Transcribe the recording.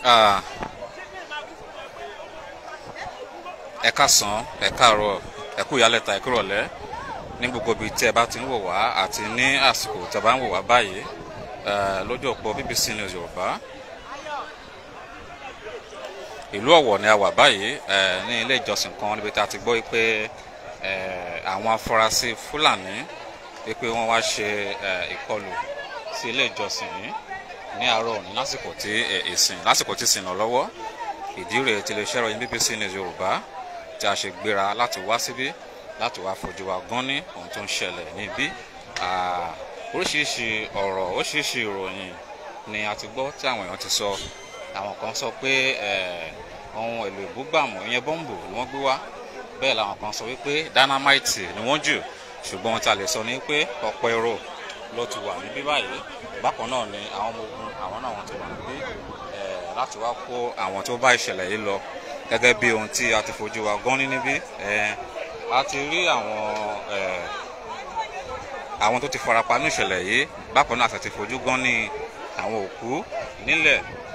Ah, ẹ káàsán ẹ káàárọ̀ ẹ kú ìyálẹ̀ta ẹ kúrọ̀lẹ́ ní gbogbo ibi tí ẹ bá ti ń wò wá àti ní àsìkò tí ẹ bá ń wò wá báyìí eh, lójú òpó bbc news yorùbá ìlú ọ̀wọ̀ ni a wà báyìí eh, ní ilé ìjọsìn kan níbi tí a ti gbọ́ pé eh, àwọn afurasí fúlàní wípé wọ́n wá ṣe eh, ìkọlù sí ilé ìjọsìn yìí ní àárọ̀ òní lásìkò tí eh, ìsìn lásìkò tí ìsìn lọ lọ́wọ́ ìdí rèé tí iléeṣẹ́ ìròyìn bbc news yorùbá tí a ṣe gbéra láti wá síbí láti wá fojú wa gán ní ohun tó ń ṣẹlẹ̀ níbí Ah, oríṣiríṣi ọ̀rọ̀ oríṣiríṣi ìròyìn ni a ti gbọ́ tí àwọn èèyàn ti sọ àwọn kan sọ pé eh, ohun èlò ìbúgbàmù ìyẹn bọ́ǹbù ni wọ́n gbé wá bẹ́ẹ̀ làwọn kan sọ wípé dynamite ni wọ́n jù ṣùgbọ́n ohun tí a lè sọ ni pé ọ̀pọ̀ èrò ló ti wà níbí báyìí bákan náà ni àwọn ọmọ ogun àwọn náà wọ́n ti wà níbí eh, láti wá kó àwọn tó bá ìṣẹ̀lẹ̀ yìí lọ gẹ́gẹ́ bí ohun tí a ti fojú wa gán ní níbí eh, a ti rí àwọn eh, àwọn tó ti farapa ní ìṣẹ̀lẹ̀ yìí bákan náà a sì ti fojú gán ní àwọn òkú nílẹ̀